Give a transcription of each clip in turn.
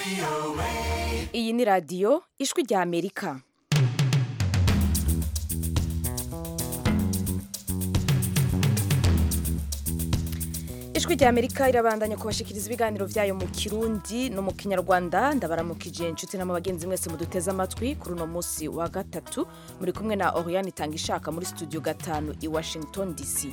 iyi ni radiyo ijwi rya amerika ijwi rya amerika irabandanya kubashikiriza ibiganiro byayo mu kirundi no mu kinyarwanda ndabaramukije inshuti na bagenzi mwese muduteze amatwi kuri uno munsi wa gatatu muri kumwe na oriane itanga ishaka muri studio gatanu i washington dc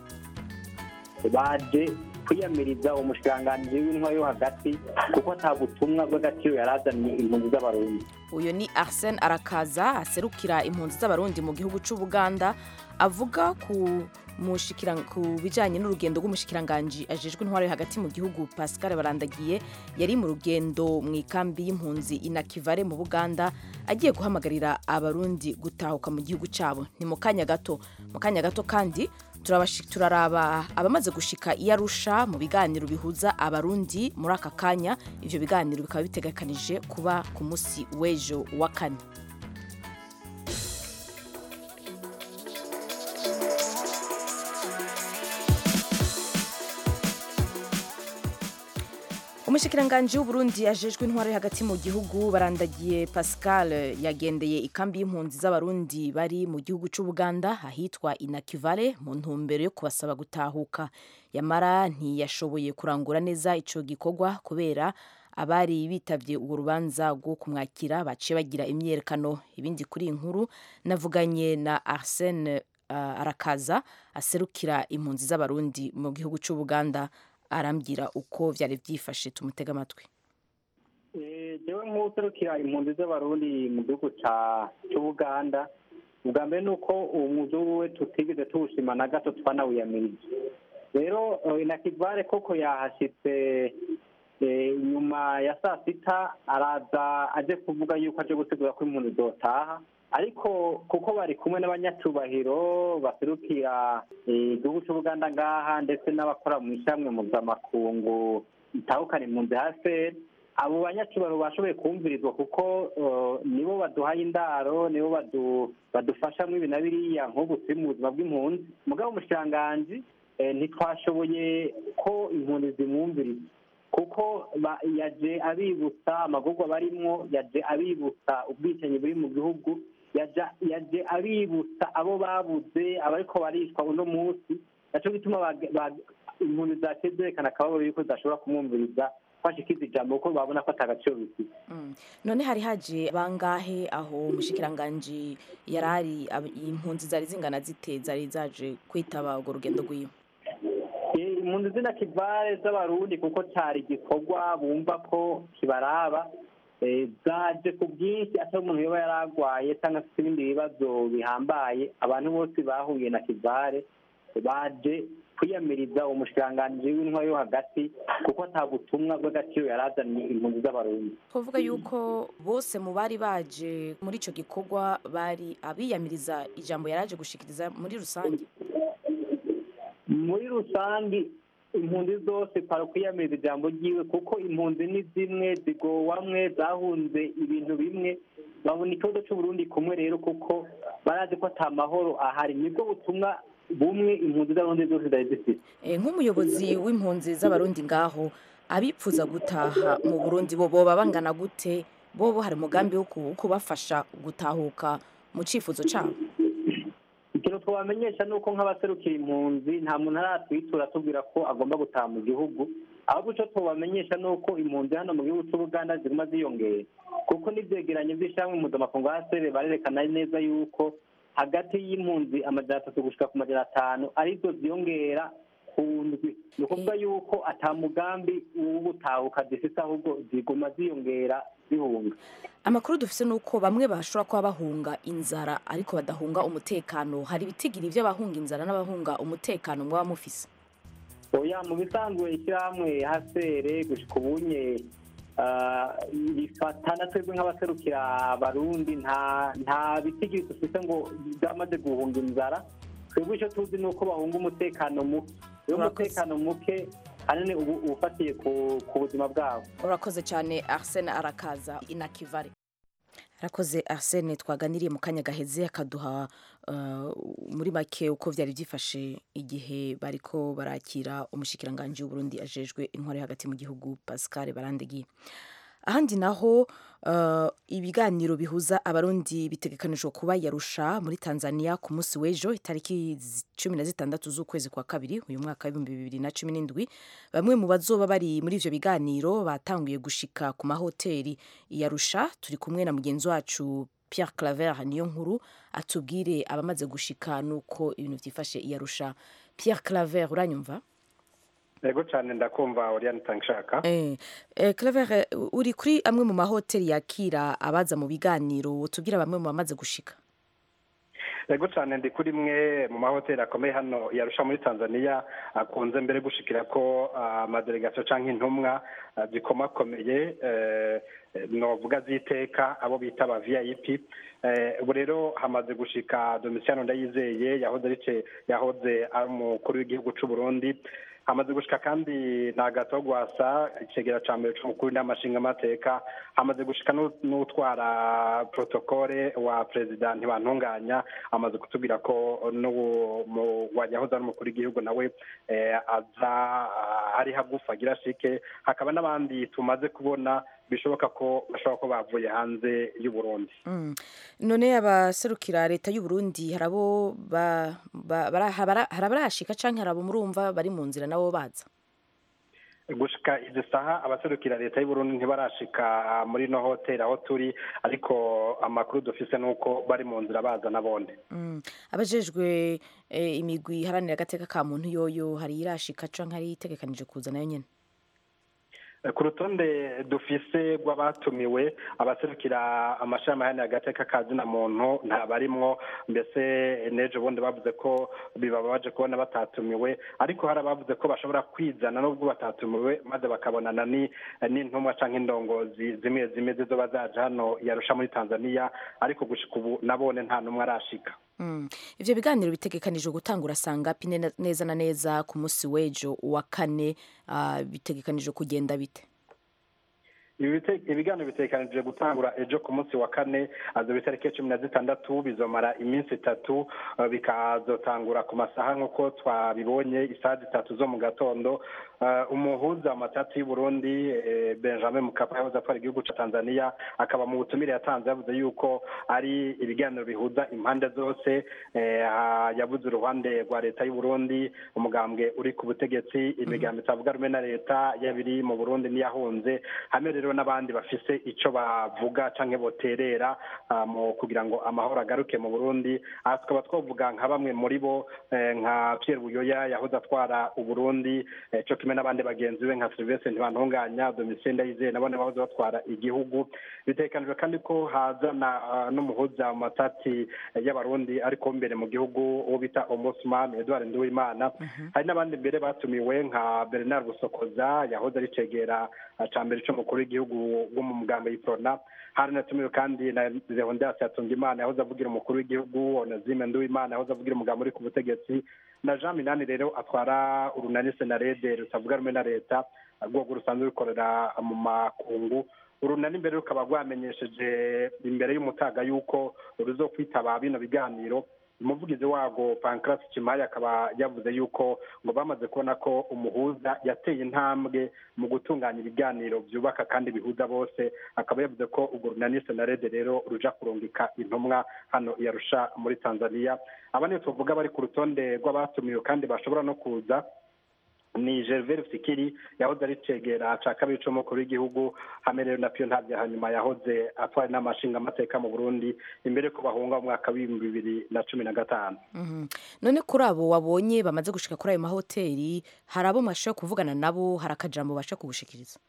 baje kwiyamiriza umushikiranganji w'intwa yo hagati kuko ata butumwa bw'agaciro yarazanye impunzi z'abarundi uyu ni arsene arakaza aserukira impunzi z'abarundi mu gihugu cy'ubuganda avuga ku mushikira ku bijanye n'urugendo rw'umushikiranganji ajejwe intwaro yo hagati mu gihugu Pascal Barandagiye yari mu rugendo mu ikambi y'impunzi inakivare mu Buganda agiye guhamagarira abarundi gutahuka mu gihugu cyabo ni mu kanya gato mu kanya gato kandi turaraba abamaze gushika i Arusha mu biganiro bihuza abarundi muri aka kanya ivyo biganiro bikaba bitegekanije kuba ku musi w'ejo wa kane umushikiranganji w'uburundi yajejwe intwaro yo hagati mu gihugu barandagiye pascal yagendeye ikambi y'impunzi z'abarundi bari mu gihugu cy'ubuganda ahitwa inakivale mu ntumbero yo kubasaba gutahuka yamara ntiyashoboye kurangura neza ico gikorwa kubera abari bitavye urwo rubanza rwo kumwakira baciye bagira imyerekano ibindi kuri iyi nkuru navuganye na arsene uh, arakaza aserukira impunzi z'abarundi mu gihugu cy'ubuganda arambwira uko byari byifashe tumutega amatwi jewe nk'userukira impunzi z'abarundi mu gihugu cy'ubuganda ubwa mbere ni uko uwo muzungu we tutigeze tuwushima na gato twanawiyamirije rero inakivare koko yahashyitse nyuma ya saa sita araza aje kuvuga yuko aje gutegura ko impunzi zotaha ariko kuko bari kumwe n'abanyacubahiro baserukira igihugu cy'ubuganda ngaha ndetse n'abakora mu ishyamwe mpuzamakungu itahukana impunzi hasi abo banyacubahiro bashoboye kumvirizwa kuko nibo baduhaye indaro nibo badufasha muri ibi na biriya nk'ubu turi mu buzima bw'impunzi mugabo umushikiranganji ntitwashoboye ko impunzi zimwumviriza kuko yaje abibutsa amagurwa barimwo yaje abibutsa ubwicanyi buri mu gihugu yaje abibutsa abo babuze abariko barishwa uno munsi naco gituma impunzi zaciye zerekana akababaro yuko zidashobora kumwumviriza kwashikiza ijambo kuko babona ko atagaciro bifite none hari haje bangahe aho umushikiranganji yarari impunzi zari zingana zite zari zaje kwitaba urwo rugendo rwiwe impunzi zina kivare z'abarundi kuko cyari igikorwa bumva ko kibaraba zaje ku bwinshi atari umuntu yoba yaragwaye cyangwa se ibindi bibazo bihambaye abantu bose bahuye na kivare baje kwiyamiriza umushikiranganji w'intwaro yo hagati kuko ata butumwa bw'agaciro yarazanye impunzi z'abarundi kuvuga yuko bose mu bari baje muri icyo gikorwa bari abiyamiriza ijambo yaraje gushikiriza muri rusange muri rusange impunzi zose para kwiyamiriza ijambo ryiwe kuko impunzi ni zimwe zigowamwe zahunze ibintu bimwe babona ikibazo cy'uburundi kumwe rero kuko barazi ko ata mahoro ahari nibwo butumwa bumwe impunzi z'abarundi zose zari zifite nk'umuyobozi w'impunzi z'abarundi ngaho abipfuza gutaha mu burundi bo boba bangana gute bobo hari umugambi wo kubafasha gutahuka mu cyifuzo cyabo ikintu twabamenyesha ni uko nk'abaserukira impunzi nta muntu aratwitura atubwira ko agomba gutaha mu gihugu ahubwo icyo tubamenyesha ni uko impunzi hano mu gihugu cy'ubuganda ziguma ziyongera kuko n'ibyegeranyo by'ishyirahamwe mpuzamakungu hasere barerekana neza yuko hagati y'impunzi amajana atatu gushika ku majana atanu arizo ziyongera ku ndwi ni ukuvuga yuko ata mugambi w'ubutahuka zifite ahubwo ziguma ziyongera zihunga amakuru dufite ni uko bamwe bashobora kuba bahunga inzara ariko badahunga umutekano hari ibitigiri by'abahunga inzara n'abahunga umutekano mwaba mufise oya mu bisanzwe ishyirahamwe hasere gushika ubunye bifatana twebwe nk'abaserukira abarundi nta nta bitigiri dufite ngo byamaze guhunga inzara twebwe icyo tuzi ni uko bahunga umutekano muke iyo umutekano muke ahanini ubu ufatiye ku buzima bwabo urakoze cyane arsene arakaza inakivare arakoze arsene twaganiriye mu kanya gaheze akaduha muri make uko byari byifashe igihe bariko barakira umushikiranganji w'uburundi ajejwe intwari hagati mu gihugu pascal barandegiye ahandi naho uh, ibiganiro bihuza abarundi bitegekanijwe kuba yarusha muri tanzania ku munsi w'ejo itariki zi- cumi na zitandatu z'ukwezi kwa kabiri uyu mwaka w'ibihumbi bibiri na cumi n'indwi bamwe mu bazoba bari muri ivyo biganiro batanguye gushika ku mahoteli yarusha turi kumwe na mugenzi wacu Pierre Claver niyo nkuru atubwire abamaze gushika nuko ibintu vyifashe iyarusha Pierre Claver uranyumva yego cyane ndakumva Oriane Tangshaka eh, eh, Claver eh, uri kuri amwe mu mahoteli yakira abaza mu biganiro tubwira bamwe mu bamaze gushika yego cyane ndi kuri imwe mu mahoteli akomeye hano yarusha muri tanzania akunze mbere gushikira ko ah, amadelegasiyo cyangwa intumwa ah, zikomakomeye eh, novuga z'iteka abo bita aba vip Eh, ubu rero hamaze gushika domisiyano ndayizeye yahoze ari ce- yahoze ari umukuru w'igihugu cy'u burundi hamaze gushika kandi na gato gwasa icegera ca mbere c'umukuru n'amashingamateka hamaze gushika n'u- n'utwara protokole wa perezida ntibantunganya amaze kutubwira ko n'uwo mu- wa- yahoze ari umukuru w'igihugu nawe eh, aza ah, ari hagufi agira shike hakaba n'abandi tumaze kubona bishoboka ko bashobora ko bavuye hanze y'u Burundi Mm. none abaserukira leta y'u Burundi harabo ba, ba, bara- habara- hari abarashika canke hari abo murumva bari mu nzira nabo baza gushika izi saha abaserukira leta y'u Burundi ntibarashika muri no hoteli aho turi ariko amakuru dufise nuko bari mu nzira baza nabone mm. abajejwe eh, imigwi iharanira agateka ka muntu yoyo hari irashika canke hari itegekanije kuza nayo nyene ku rutonde dufise rw'abatumiwe abaserukira amashami ahanira agateka ka zina muntu ntabarimwo mbese n'ejo bundi bavuze ko bibabaje kubona batatumiwe ariko hari abavuze ko bashobora kwizana n'ubwo batatumiwe maze bakabonana ni- n'intumwa canke indongozi zimwe zimwe zizoba zaje hano yarusha muri tanzania ariko gushika ubu nabone nta n'umwe arashika Mm. ivyo biganiro bitegekanijwe gutangura sangapi ne- neza na neza ku munsi w'ejo wa kane uh, bitegekanijwe kugenda bite Ibi bite- ibiganiro bitegekanijwe gutangura ejo ku munsi wa kane azoba itariki cumi na zitandatu bizomara iminsi itatu eh, bikazotangura ku masaha nk'uko twabibonye isaha zitatu zo mu gatondo Eh, umuhuza mu matati y'u Burundi eh, Benjamin Mkapa yahoze atwara igihugu ca Tanzania akaba mu butumire yatanze yavuze yuko ari ibiganiro bihuza impande zose eh, ah, yavuze uruhande rwa leta y'u Burundi umugambwe uri ku butegetsi imigambi itavuga rumwe na leta yabiri mu Burundi niyahunze hamwe rero n'abandi bafise ico bavuga canke boterera ah, mu kugira ngo amahoro agaruke mu Burundi aha tukaba twavuga nka bamwe muri bo eh, nka Pierre Buyoya yahoze atwara uburundi eh, co kimwe n'abandi bagenzi be nka Sylvestre Ntibantunganya Domitien Ndayizeye nabone bahoze batwara igihugu bitegekanijwe kandi ko haza na ah, n'umuhuza mu matati eh, y'abarundi ariko mbere mu gihugu uwo bita Ombudsman Edouard Nduwimana hari n'abandi mbere batumiwe nka Bernard Busokoza yahoze ari cegera ah, ca mbere c'umukuru w'igihugu wo mu mugambo y'iprona hari natumiwe kandi na Leonidas Hatungimana yahoze avugira umukuru w'igihugu Onazime Nduwimana yahoze avugira umugambo uri ku butegetsi na Jean Minani rero atwara urunani senarede rutavuga rumwe na leta rwego rusanzwe rukorera mu makungu urunani mbere rukaba rwamenyesheje imbere y'umutaga yuko ruzokwitaba bino biganiro umuvugizi warwo pancras kimaya akaba yavuze yuko ngo bamaze kubona ko umuhuza yateye intambwe mu gutunganya ibiganiro byubaka kandi bihuza bose akaba yavuze ko urwo runani senarede rero ruja kurungika intumwa hano yarusha muri tanzania aba niyo tuvuga bari ku rutonde rw'abatumiwe kandi bashobora no kuza ni gervais rusikiri yahoze ari cegera ca kabiri c'umukuru w'igihugu hamwe rero na piyo ntabya hanyuma yahoze atwara inama nshingamateka mu burundi imbere ko bahunga mu mwaka w'ibihumbi bibiri na cumi na gatanu Mhm. none kuri abo wabonye bamaze gushika kuri ayo mahoteli hari abo mwashoboye kuvugana nabo hari akajambo basha kugushikiriza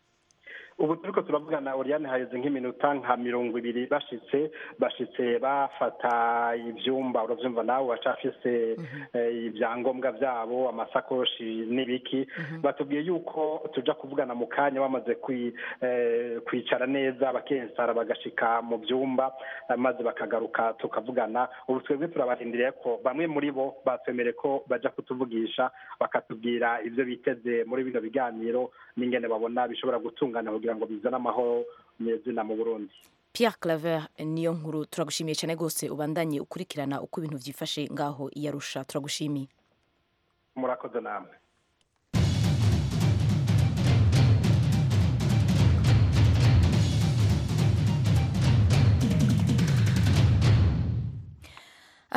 ubu turiko turavugana Oriane haheze nk'iminota nka mirongo ibiri bashitse bashitse bafata ivyumba uravyumva nawe bacafise eh, ibyangombwa vyabo amasakoshi n'ibiki batubwiye yuko tuja kuvugana mu kanya bamaze kwi- eh, kwicara neza bakensara bagashika mu vyumba eh, maze bakagaruka tukavugana ubu twebwe turabarindiriye ko bamwe muri bo batwemereye ko baja kutuvugisha bakatubwira ivyo biteze muri bino biganiro n'ingene babona bishobora gutungana kugira ngo bizane amahoro nyezina mu burundi Pierre Claver niyo nkuru turagushimiye cyane rwose ubandanye ukurikirana uko ibintu vyifashe ngaho iyarusha turagushimiye murakoze namwe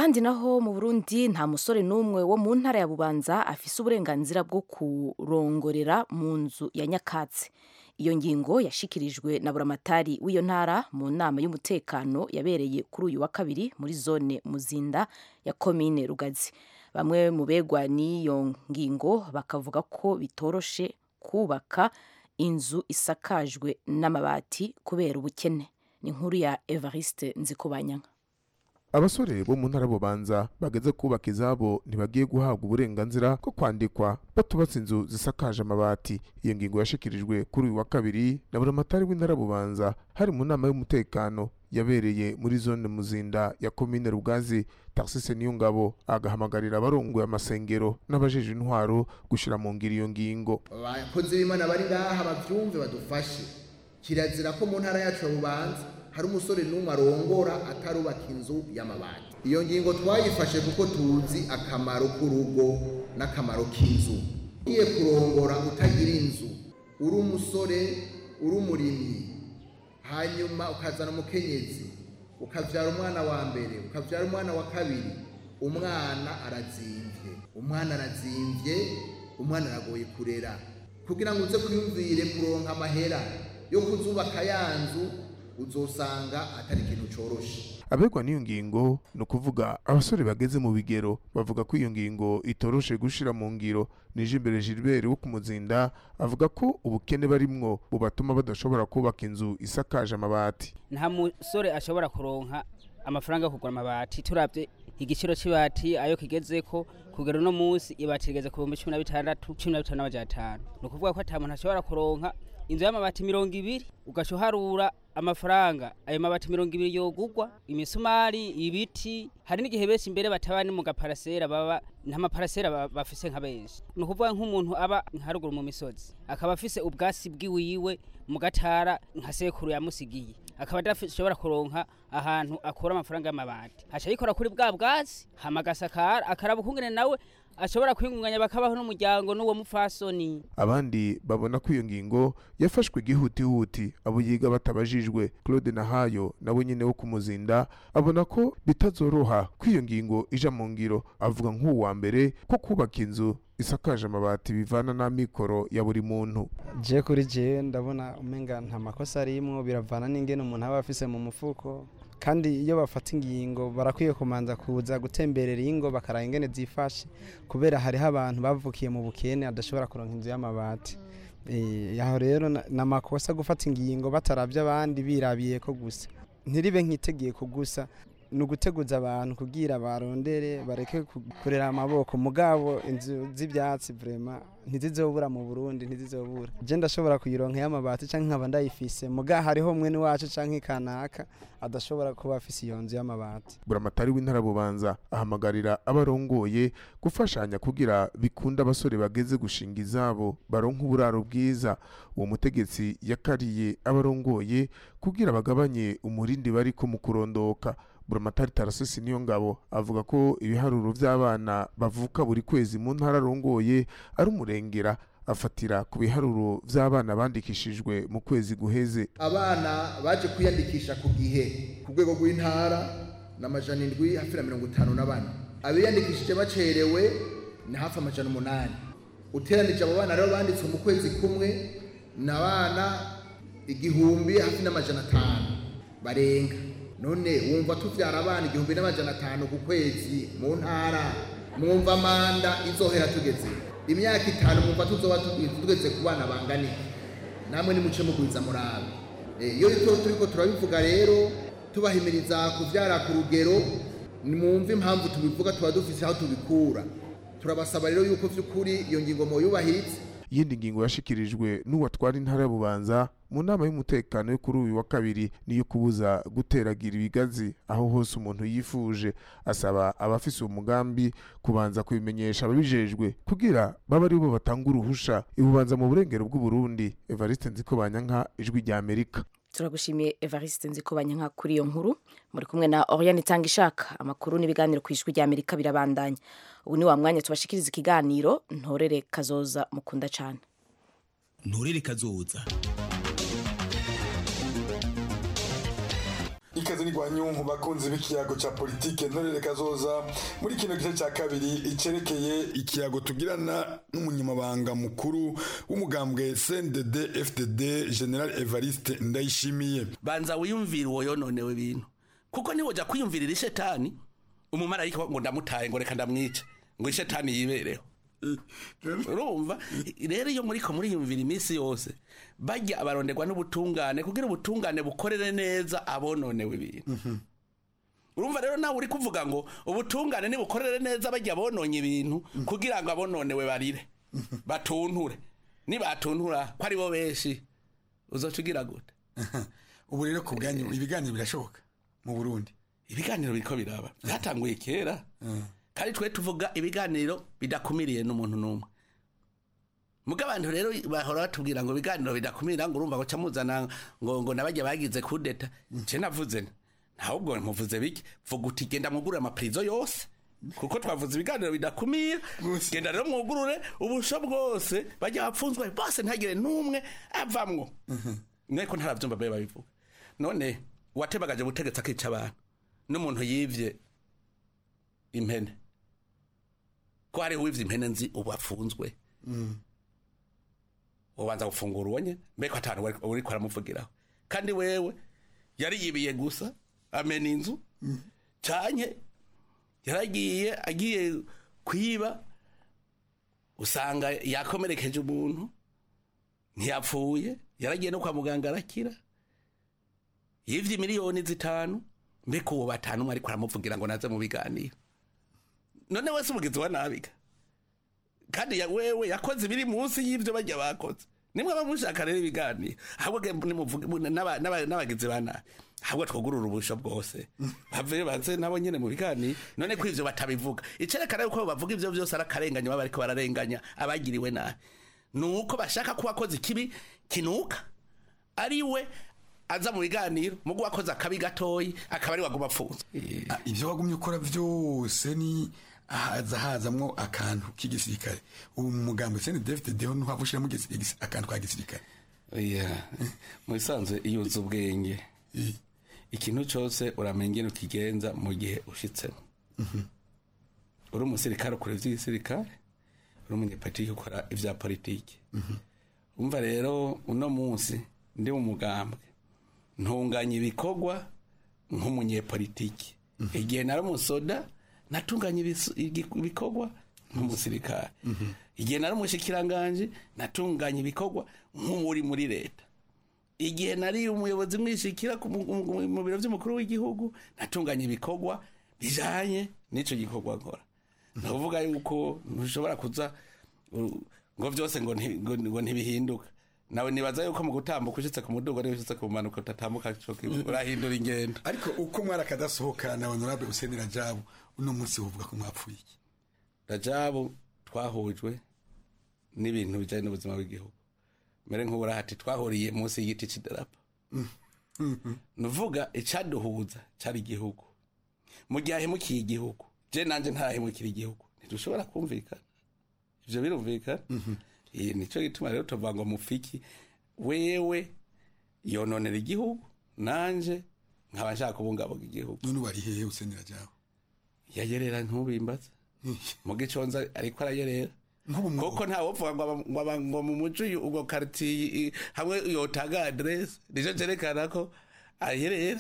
ahandi naho mu burundi nta musore n'umwe wo mu ntara ya bubanza afise uburenganzira bwo kurongorera mu nzu ya nyakatsi iyo ngingo yashikirijwe na buramatari w'iyo ntara mu nama y'umutekano yabereye kuri uyu wa kabiri muri zone muzinda ya komine rugazi bamwe mu begwa n'iyo ngingo bakavuga ko bitoroshe kubaka inzu isakajwe n'amabati kubera ubukene ni inkuru ya evariste nzikubanyanga abasore bo mu ntara bubanza bageze kubaka izabo ntibagiye guhabwa uburenganzira bwo kwandikwa batubatse inzu zisakaje amabati iyo ngingo yashikirijwe kuri uyu wa kabiri na buramatari w'intara bubanza hari mu nama y'umutekano yabereye muri zone muzinda ya komine rugazi taxise niyo ngabo agahamagarira abarongoye amasengero n'abajeje intwaro gushira mu ngiro iyo ngingo abakozi b'imana bari ngaha bavyumve badufashe kirazira ko mu ntara yacu ya bubanza hari umusore n'umwe arongora atarubaka inzu y'amabati iyo ngingo twayifashe kuko tuzi akamaro k'urugo n'akamaro k'inzu ugiye kurongora utagira inzu uri umusore uri umurimyi hanyuma ukazana umukenyezi ukavyara umwana wa mbere ukavyara umwana wa kabiri umwana arazimvye umwana arazimvye umwana aragoye kurera kugira ngo uze kwiyumvire kuronka amahera yo kuzubaka ya nzu uzosanga atari ikintu coroshe abegwa n'iyo ngingo ni ukuvuga abasore bageze mu bigero bavuga ko iyo ngingo itoroshe gushira mu ngiro nije imbere Gilbert wo kumuzinda avuga ko ubukene barimwo bubatuma badashobora kubaka inzu isakaje amabati nta musore ashobora kuronka amafaranga yo kugura amabati turabye igiciro c'ibati ayo kigezeko kugera uno munsi ibati rigeze ku bihumbi cumi na bitandatu cumi na bitanu n'amajana atanu ni ukuvuga ko ata muntu ashobora kuronka inzu y'amabati mirongo ibiri ugaca uharura amafaranga ayo mabati mirongo ibiri yogugwa imisumari ibiti hari n'igihe benshi imbere bataba ni mu gaparasera baba nta maparasera ba- bafise nka benshi ni ukuvuga nk'umuntu aba nkaruguru mu misozi akaba afise ubwasi bwiwiwe mu gatara nka sekuru yamusigiye akaba adashobora kuronka ahantu akura amafaranga y'amabati haca yikora kuri bwa bwatsi hama agasakara akaraba ukungene nawe ashobora kwingunganya bakabaho n'umuryango n'uwo mupfasoni abandi babona ko iyo ngingo yafashwe igihutihuti abo yiga batabajijwe claude nahayo nawe nyine wo kumuzinda abona ko bitazoroha ko iyo ngingo ija mu ngiro avuga nk'uwa mbere ko kubaka inzu isakaje amabati bivana n'amikoro ya buri muntu je kuri je ndabona umenga nta makosa arimwo biravana n'ingene umuntu aba afise mu mufuko kandi iyo bafata ingingo barakwiye kumanza kuza gutemberera ingo bakaraba ingene zifashe kubera hariho abantu bavukiye mu bukene adashobora kuronka inzu y'amabati Eh, aho rero na- ni amakosa gufata ingingo bataravye abandi birabiye ko gusa ntiribe nk'itegeko gusa ni uguteguza abantu kugira barondere bareke ku- kurera amaboko mugabo inzu z'ibyatsi vrema ntizizobura mu burundi ntizizobura je ndashobora kuyironka y'amabati canke nkaba ndayifise muga hariho mwene wacu canke kanaka adashobora kuba afise iyo nzu y'amabati buramatari w'intara bubanza ahamagarira abarongoye gufashanya kugira bikunde abasore bageze gushinga izabo baronka uburaro bwiza uwo mutegetsi yakariye abarongoye kugira bagabanye umurindi bariko mu kurondoka buramatari tarasisi niyo ngabo avuga ko ibiharuro vy'abana bavuka buri kwezi mu ntara arongoye ari umurengera afatira ku biharuro vy'abana bandikishijwe mu kwezi guheze abana baje kwiyandikisha ku gihe ku rwego rw'intara ni amajana indwi hafi na mirongo itanu na bane abiyandikishije bacerewe ni hafi amajana umunani uteranije abo bana rero banditse mu kwezi kumwe ni abana igihumbi hafi n'amajana atanu barenga none wumva tuvyara abana igihumbi n'amajana atanu ku kwezi mu ntara mwumva manda izohera tugeze imyaka itanu mwumva tuzoba tugi- tugeze ku bana bangana iki namwe nimuce mugwiza murabe Eh, iyo rito turiko turabivuga rero tubahimiriza kuvyara ku rugero nimwumve impamvu tubivuga tuba dufise aho tubikura turabasaba rero yuko vy'ukuri iyo ngingo moyubahiriza iyindi ngingo yashikirijwe n'uwatwara intara ya bubanza mu nama y'umutekano yo kuri uyu wa kabiri niyo kubuza guteragira ibigazi aho hose umuntu yifuje asaba abafise uwo mugambi kubanza kubimenyesha ababijejwe kugira babe ari bo batanga uruhusha ibubanza mu burengero bw'uburundi evariste nzikobanyanka ijwi rya amerika turagushimiye evariste nzikubanya nka kuri iyo nkuru muri kumwe na oriane itanga ishaka amakuru n'ibiganiro ku ijwi ry'amerika birabandanya ubu ni wa mwanya tubashikiriza ikiganiro ntorere kazoza mukunda cyane nturere kazoza ikaze n'igwanyu bakunzi b'ikiyago ca politike ntorere kazoza muri kino gice ca kabiri icerekeye ikiyago tugirana n'umunyamabanga mukuru w'umugambwe CNDD FDD General Evariste Ndayishimiye banza wiyumvira uwo yononewe ibintu kuko niwoja kwiyumvirira ishetani umumarayika ngo ndamutaye ngo reka ndamwice ngo ishetani yibereho urumva rero iyo muriko muriyumvira iminsi yose bajya abaronderwa n'ubutungane kugira ubutungane bukorere neza abononewe ibintu urumva rero nawe uri kuvuga ngo ubutungane nibukorere neza bajya bononye ibintu kugira ngo abononewe barire batunture nibatuntura ko ari bo benshi uzoca ugira gute ubu rero ku bwanyu ibiganiro birashoboka mu Burundi ibiganiro biriko biraba byatanguye kera kandi twe tuvuga ibiganiro bidakumiriye n'umuntu n'umwe muga abantu rero bahora batubwira ngo ibiganiro bidakumira ngo urumva ngo camuzana ngo ngo nabajya bagize kudeta je navuze nti, ntabwo muvuze biki vuga uti genda mwugurure amaprizo yose kuko twavuze ibiganiro bidakumira genda rero mwugurure ubusho bwose bajya bapfunzwe bose ntagire n'umwe avamwo mweko ntaravyumva babe babivuga none uwatebagaje ubutegetsi akica abantu n'umuntu yivye impene ko hariho uwivye impene nzi ubu afunzwe ubanza gufungura uwo nyene mbeko atanu wari- uriko aramuvugiraho kandi wewe yari yibiye gusa amena inzu canke yaragiye agiye kwiba usanga yakomerekeje umuntu ntiyapfuye yaragiye no kwa muganga arakira yivye miliyoni zitanu mbeko uwo batanu umwe ariko aramuvugira ngo naze mu biganiro none wese umugizi wa nabiga kandi ya wewe yakoze ibiri munsi y'ivyo bajya bakoze nimwe abamushaka rero ibiganiro ahubwo ge- nimuvuge- mu- n'aba- n'aba- n'abagizi ba nabi ahubwo twugurura ubusho bwose bave baze nabo nyene mu biganiro none ko ivyo batabivuga icerekana yuko bavuga ivyo vyose ari akarenganya baba bariko bararenganya abagiriwe nabi nuko bashaka ko wakoze ikibi kinuka ari we aza mu biganiro mugo wakoze akabi gatoyi akaba ari waguma apfunzwe Ah, ivyo wagumye ukora vyose ni haza hazamwo akantu k'igisirikare ubu mu mugambo CNDD FDD ho ntuhavushiramo akantu ka gisirikare Yeah. mu bisanzwe iyo uzi ubwenge ikintu cyose uramenya ingene ukigenza mu gihe ushitsemo uri umusirikare ukora ivy'igisirikare uri umunyepolitiki ukora ivya politiki umva rero uno munsi ndi mu mugambwe ntunganya ibikorwa nk'umunyepolitiki igihe nari umusoda natunganya ibisu- igi- ibikorwa nk'umusirikare igihe nari umushikiranganje natunganya ibikorwa nk'uri muri leta igihe nari umuyobozi mwishikira ku mu- mu mu biro by'umukuru w'igihugu natunganya ibikorwa bijanye n'ico gikorwa nkora ni ukuvuga yuko ntushobora kuza uh, ngo vyose ngo nti- ngo- ngo ntibihinduka nawe nibaza yuko mu gutambuka ushitse ku mudugo niba ushitse ku manuka utatambuka co kimwe, urahindura ingendo ariko uko mwari akadasohoka na honorable Hussein Rajabu uno munsi wovuga ko mwapfuye iki rajabu twahujwe n'ibintu bijanye n'ubuzima bw'igihugu mbere nk'uburahati twahuriye munsi y'igiti c'idarapo nuvuga icaduhuza cari igihugu mu gihe ahemukiye igihugu je nanje ntarahemukira igihugu ntidushobora kumvikana ivyo birumvikana Iyi nico gituma rero tuvuga ngo mufiki wewe yononera igihugu nanje nkaba nshaka kubungabunga igihugu none wari hehe Hussein Rajabu yayerera ntubimbaza mu giconza ariko arayerera kuko ntawe upfuga ngo aba- ngo aba- ngo mu muco uyu- ubwo karitiye i- hamwe yotanga aderesi nico cerekana ko ayerera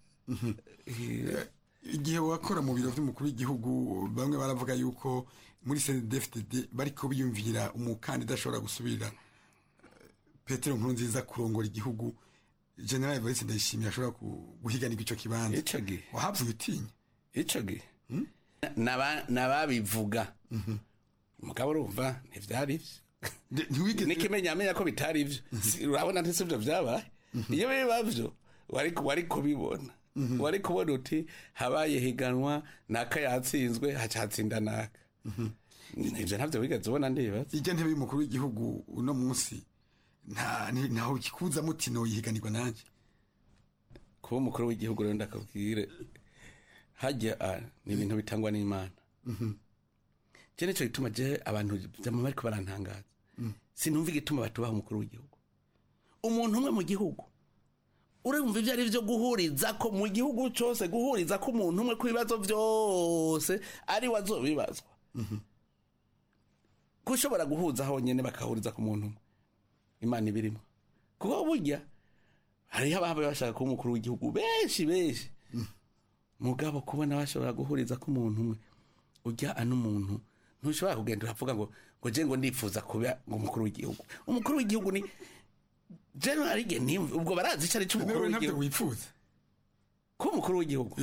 igihe wakora mu biro by'umukuru w'igihugu bamwe baravuga yuko muri CNDD-FDD bariko biyumvira umukandida ashobora gusubirira eh, Petero Nkurunziza kurongora igihugu General Evariste Ndayishimiye ashobora ku- guhiganirwa ico kibanza ico gihe wahavuye utinya ico gihe Naba- nababivuga mugabo urumva ntivyari vyo nikimenyamenya ko bitari ivyo Si- urabona ntisivyo vyabaye iyo biba vyo wari wari kubibona wari kubona uti habaye higanwa naka yatsinzwe haca hatsinda naka ivyo ntavyo wigeze ubona ndibaza ijya ntebe y'umukuru w'igihugu uno munsi nta ni- ntaho kikuza mutino yihiganirwa nanje kuba umukuru w'igihugu rero ndakabwire hajya ah, ni ibintu bitangwa n'imana je nico gituma je abantu vyama bariko barantangaza sinumva igituma batubaha umukuru w'igihugu umuntu umwe mu gihugu urumva ibyo ari byo guhuriza ko mu gihugu cyose guhuriza ko umuntu umwe ku bibazo byose ari we azobibazwa ko ushobora guhuza honyine bakahuriza ku muntu umwe imana ibirimo kuko burya hariho ababa bashaka kuba umukuru w'igihugu benshi benshi mugabo kubona bashobora guhuriza ko umuntu umwe ujya ano muntu ntushobora kugenda uravuga ngo ngo je ngo ndifuza kuba ngo umukuru w'igihugu umukuru w'igihugu ni general igihe nimva ubwo barazi icyo ari cyo umukuru nawe ntabyo w'igihugu wifuza kuba umukuru w'igihugu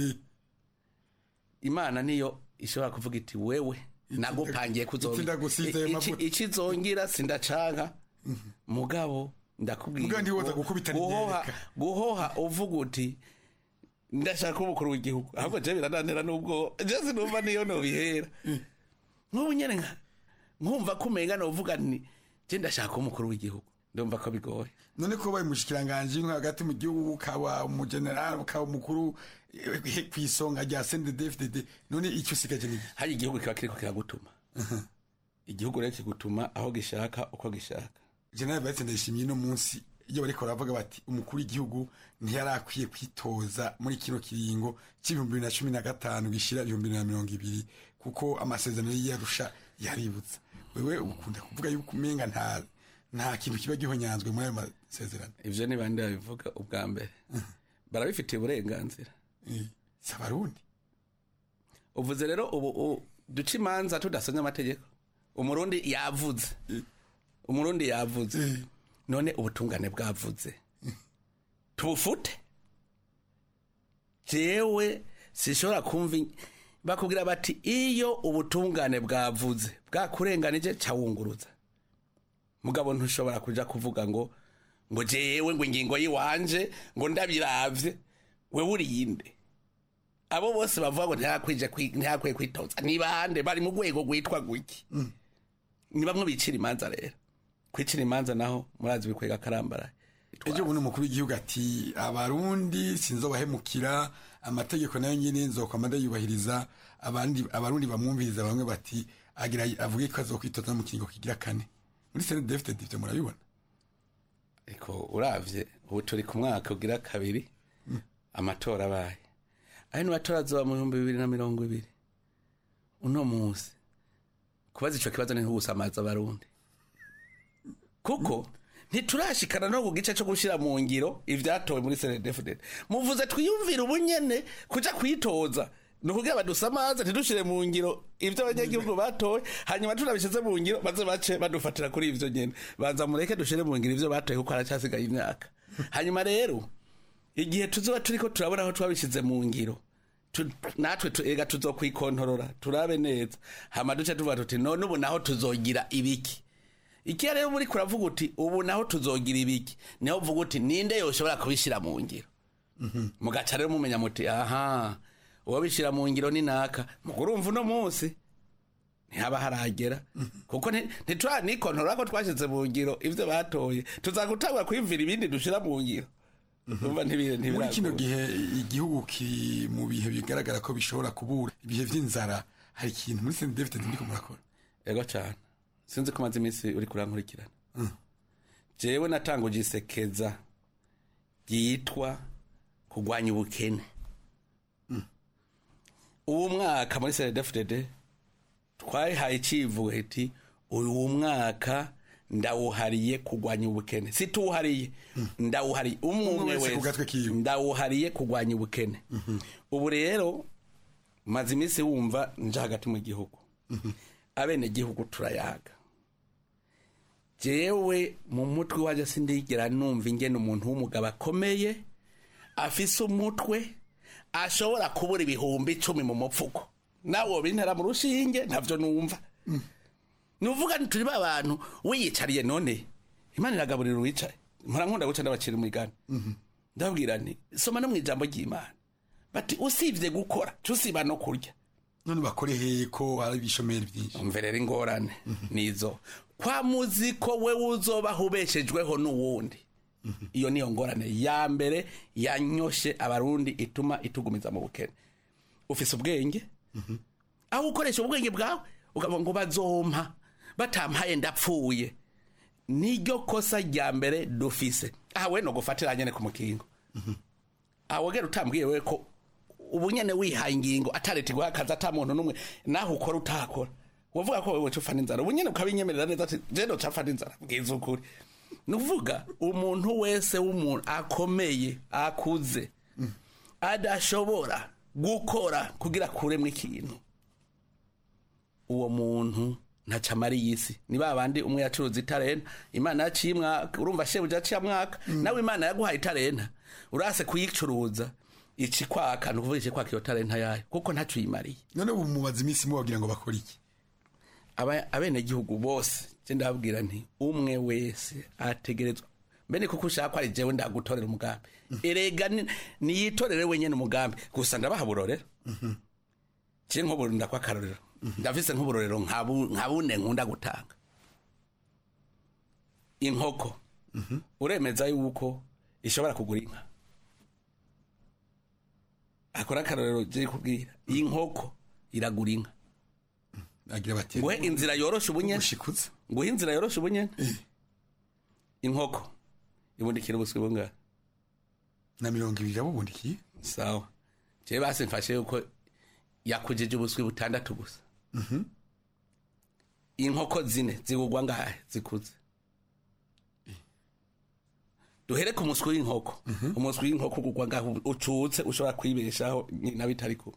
imana niyo ishobora kuvuga iti wewe nagupangiye iki ndagusize ayo mavuta. ikizongira sindacanka mugabo ndakubwira Mugabo ntiwoza gu- gukubita guhoha n'iryereka. guhoha uvuga uti ndashaka kuba umukuru w'igihugu ahubwo je birananira n'ubwo je sinumva niyo nobihera nk'ubu nyene nka nkumva ko umenga novuga ni je ndashaka kuba umukuru w'igihugu ndumva ko bigoye none ko baye umushikiranganji nko hagati mu gihugu ukaba umugenerali ukaba umukuru eh, ku isonga rya sendedefdede none icyo usigaje ni iki? hari igihugu kiba kiriko kiragutuma igihugu rero kigutuma aho gishaka uko gishaka generali bayitse ndayishimiye no munsi iyo bariko baravuga bati umukuru w'igihugu ntiyarakwiye kwitoza muri kino kiringo c'ibihumbi bibiri na cumi na gatanu gishira ibihumbi bibiri na mirongo ibiri kuko amasezerano y'iyarusha yaributsa wewe ukunda kuvuga yuko umenga nta nta kintu kiba gihonyanzwe muri ayo masezerano ivyo ni bande babivuga ubwa mbere barabifitiye uburenganzira si abarundi uvuze rero ubu u- duca imanza tudasonye amategeko umurundi yavuze umurundi yavuze none ubutungane bwavuze tubufute jewe sishobora kumva in- bakubwira bati iyo ubutungane bwavuze bwakurenganije cawunguruza mugabo ntushobora kuja kuvuga ngo ngo jewe ngo ingingo yiwanje ngo ndabiravye wewe uriyinde abo bose bavuga ngo ntihakwije kwi- ntihakwiye kwitoza ni bande bari mu rwego rwitwa gwiki ni bamwe bicira imanza rero kwicira imanza naho murazi bikwega karambara ejo bundi umukuru w'igihugu ati abarundi sinzobahemukira amategeko nayo nyine nzokwama ndayubahiriza abandi abarundi bamwumviriza bamwe bati agira avuge ko azokwitoza mu kiringo kigira kane muri sene defite divyo murabibona ariko uravye ubu turi ku mwaka ugira kabiri amatora abaye ayo ni matora azoba mu bihumbi bibiri na mirongo ibiri uno munsi kubaza ico kibazo ni nk'ugusamaza abarundi kuko ntiturashikana no ku gice cyo gushyira mu ngiro ivyatowe muri senedefudede muvuze twiyumvire ubunyene kuja kwitoza ni ukugira badusamaze ntidushire mu ngiro ivyo abanyagihugu batowe hanyuma tunabishyize mu ngiro baze bace badufatira kuri ivyo nyene banza mureke dushire mu ngiro ivyo batoye kuko haracyasigaye imyaka hanyuma rero igihe tuzoba turiko turabona aho twabishyize mu ngiro tu- natwe tu- ega tuzokwikontorora turabe neza hama duce tuvuga tuti none ubu naho tuzogira ibiki ikiya rero muri kuravuga uti ubu naho tuzogira ibiki niho uvuga uti ninde yoshobora kubishyira mu ngiro mugaca rero mumenya muti aha uwabishyira mu ngiro ni naka mugurumva uno munsi ntihaba haragera kuko nti- ntituranikondora ko twashyize mu ngiro ibyo batoye tuzagutangura kwiyumvira ibindi dushyira mu ngiro Urumva ntibire- muri kino ntibiragora. gihe igihugu kiri mu bihe bigaragara ko bishobora kubura ibihe vy'inzara hari ikintu muri sene defite ndiko murakora ego cyane sinzi ko umaze iminsi uri kurankurikirana jewe natanguje isekeza ryitwa kurwanya ubukene uwo mwaka muri senedefudede twayihaye icivugo iti uyu mwaka ndawuhariye kurwanya ubukene situwuhariye ndawuhariye umwe Umwe umwe wese ku gatwe wese kiwe. ndawuhariye kurwanya ubukene ubu rero maze iminsi wumva nje hagati mu gihugu abene gihugu turayaga jewe mu mutwe waje sindigera numva ingene umuntu w'umugabo akomeye afise umutwe ashobora kubura ibihumbi icumi mu mupfuko nawe bintera mu rushinge ntavyo numva nuvuga nti turi ba bantu wiyicariye none imana iragaburira uwicaye mpora nkunda guca ndabacira umugani ndababwira nti soma no mu ijambo ry'imana bati usibye gukora cusiba no kurya none bakore hehe ko hari ibishomeri byinshi umve rero ingorane nizo kwa muzi ko we uzobaho ubeshejweho n'uwundi iyo niyo ngorane ya mbere yanyoshe abarundi ituma itugumiza mu bukene ufise ubwenge aho ukoresha ubwenge bwawe ukavuga ngo bazompa batampaye ndapfuye niryo kosa rya mbere dufise aha we no gufatira nyene ku mukingo awogera utambwiye we ko ubu nyene wihaye ingingo atareti guha akazi ata muntu n'umwe naho ukora utakora wavuga ko wewe ufa n'inzara ubu nyene ukabinyemerera neza ati je ndocafa n'inzara bwiza ukuri ni ukuvuga umuntu wese w'umuntu akomeye akuze adashobora gukora kugira akuremwo ikintu uwo muntu ntaca amara iyi si ni ba bandi umwe yacuruza itarena imana yaciye mwaka urumva shebuja aciye mwaka nawe imana yaguhaye itarena urase kuyicuruza ici kwaka ni ukuvuga ici kwaka iyo tarenta yayo kuko ntaco uyimariye none ubu mubaza iminsi mubagira ngo bakore iki Aba- abenegihugu bose je ndababwira nti umwe wese ategerezwa mbene kuko ushaka ko ari jewe ndagutorera umugambi erega ni- niyitorere wenyene umugambi gusa ndabaha burorero je nk'ubu ndakwa akarorero ndafise nk'uburorero nka bu- nka bune nkunda gutanga inkoko uremeza yuko ishobora kugura inka akora akarorero je kubwira inkoko iragura inka agira bati nguhe inzira yoroshe ubunyene ubushikuza nguhe inzira yoroshe ubunyene inkoko ibundikira ubuswi bungahe na mirongo ibiri yabubundikiye sawa je basi mfashe yuko yakujije ubuswi butandatu gusa inkoko zine zigugwa ngahe zikuze duhere ku muswi w'inkoko umuswi w'inkoko ugugwa ngahe ucutse ushobora kwibeshaho nyina bitari kuba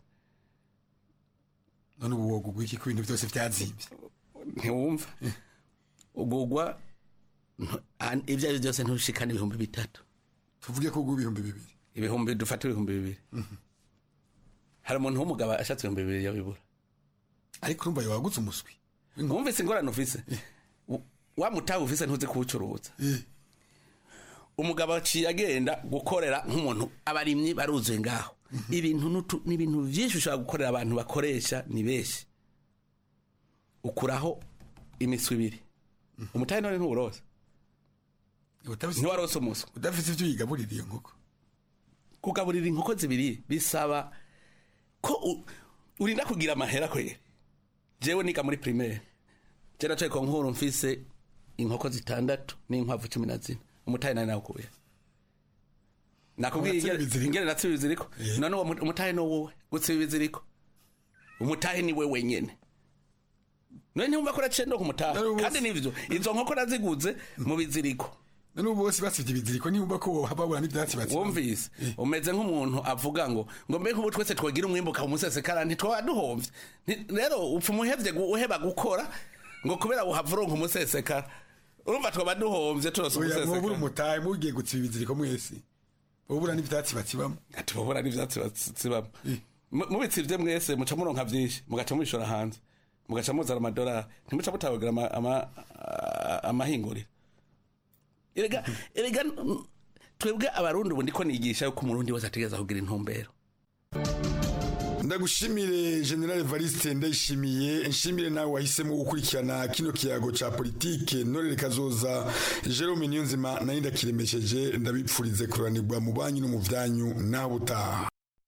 none ubu wogugwa iki ku bintu byose byazimvye ntiwumva ugugwa ntu- an- ibyo ari byo byose ntushikana ibihumbi bitatu tuvuge ko ugwa ibihumbi bibiri ibihumbi dufate ibihumbi bibiri hari umuntu w'umugabo ashatse ibihumbi bibiri yabibura ariko urumva yawagutse umuswi wumvise ingorane ufise W- wa mutahe ufise ntuzi kuwucuruza umugabo aciye agenda gukorera nk'umuntu abarimyi baruzuye ngaho ibintu n'utu- ni ibintu byinshi ushobora gukorera abantu bakoresha ni benshi ukuraho imiswi ibiri umutahe none ntuwuroza ntiwarose umuswi udafite ibyo uyigaburira iyo nkoko kugaburira inkoko zibiri bisaba ko u- urinda kugira amahera kwere jewe niga muri primaire je nacaye ku nkuru mfise inkoko zitandatu n'inkwavu cumi na zine umutahe nari nawukuye nakubwiye Watsiba ingene- ibiziriko? ingene natsiba ibiziriko none uwo mu- umutahe ni wowe gutsiba ibiziriko umutahe ni we wenyene none ntiwumva ko naciye ndo ku mutahe kandi nivyo izo nkoko naziguze mu biziriko none ubu bose basivye ibiziriko nibumva ko babura n'ivyatsi batsiba wumvise umeze nk'umuntu avuga ngo ngo mbe nk'ubu twese twagira umwimbuka umusesekara ntitwaba duhomvye Nti- rero upfa umuhevye gu- uheba gukora ngo kubera uhava uronka umusesekara urumva twaba duhomvye turose oya mwobura umusesekara umutahe mugiye gutsiba ibiziriko mwese bobura n'ivyatsi batsibamo tubabura n'ivyatsi batsibamo Mu- mubitsivye mwese muca muronka vyinshi mugaca mubishora hanze mugaca muzana amadolari ntimuca mutabagira ama- ama- a- amahinguriro erega erega n- twebwe abarundi ubu ndiko nigisha yuko umurundi wese ategereza kugira intumbero ndagushimire general evariste ndayishimiye nshimire nawe wahisemo gukurikirana kino kiyago ca politike ntorere kazoza jerome niyonzima nayo ndakiremesheje ndabipfurize kuranirwa mu banyu no mu vyanyu naho utaha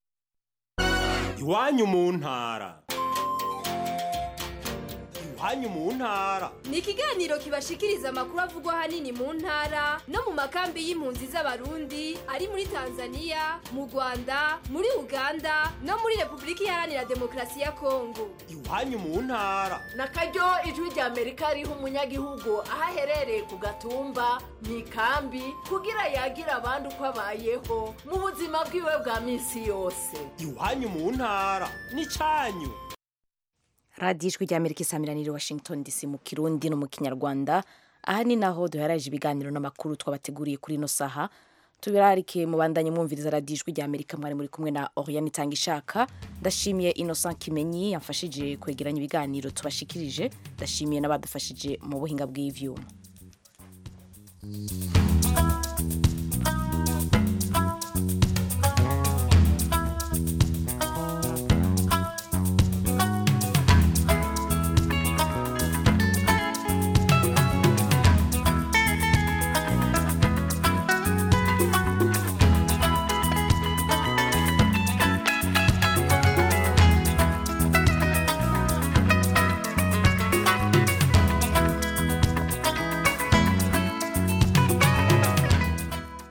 iwanyu mu ntara iwanyu mu ntara ni ikiganiro kibashikiriza amakuru avugwa ahanini mu ntara no mu makambi y'impunzi z'abarundi ari muri tanzania mu rwanda muri uganda no muri repubulika iharanira demokarasi ya kongo iwanyu mu ntara na karyo ijwi rya amerika riha umunyagihugu aho aherereye ku gatumba mu ikambi kugira yagira abandi uko abayeho mu buzima bwiwe bwa minsi yose iwanyu mu ntara n'icanyu radiyo ijwi rya amerika isamiraniye washington dc mu kirundi no mu kinyarwanda aha ni naho duheraje ibiganiro n'amakuru twabateguriye kuri ino saha tubirarike mubandanye mwumviriza radiyo ijwi rya amerika mwari muri kumwe na oriane itanga ishaka ndashimiye innocent kimenyi yamfashije kwegeranya ibiganiro tubashikirije ndashimiye n'abadufashije mu buhinga bw'ivyuma